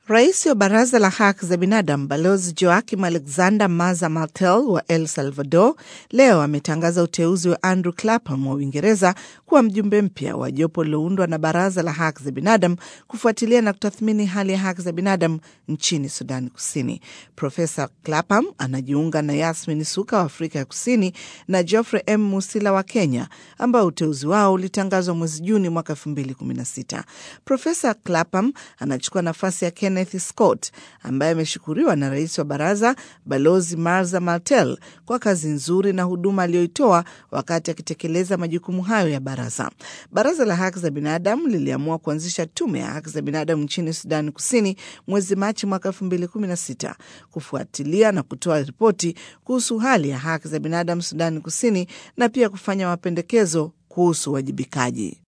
Rais wa Baraza la Haki za Binadamu Balozi Joaquim Alexander Maza Martel wa El Salvador leo ametangaza uteuzi wa Andrew Clapham wa Uingereza kuwa mjumbe mpya wa jopo liloundwa na Baraza la Haki za Binadamu kufuatilia na kutathmini hali ya haki za binadamu nchini Sudani Kusini. Profesa Clapham anajiunga na Yasmin Suka wa Afrika ya Kusini na Geoffrey M Musila wa Kenya, ambao uteuzi wao ulitangazwa mwezi Juni mwaka 2016. Profesa Clapham anachukua nafasi ya Kenneth Scott ambaye ameshukuriwa na rais wa baraza Balozi Marza Martel kwa kazi nzuri na huduma aliyoitoa wakati akitekeleza majukumu hayo ya baraza. Baraza la haki za binadamu liliamua kuanzisha tume ya haki za binadamu nchini Sudani Kusini mwezi Machi mwaka 2016 kufuatilia na kutoa ripoti kuhusu hali ya haki za binadamu Sudani Kusini na pia kufanya mapendekezo kuhusu uwajibikaji.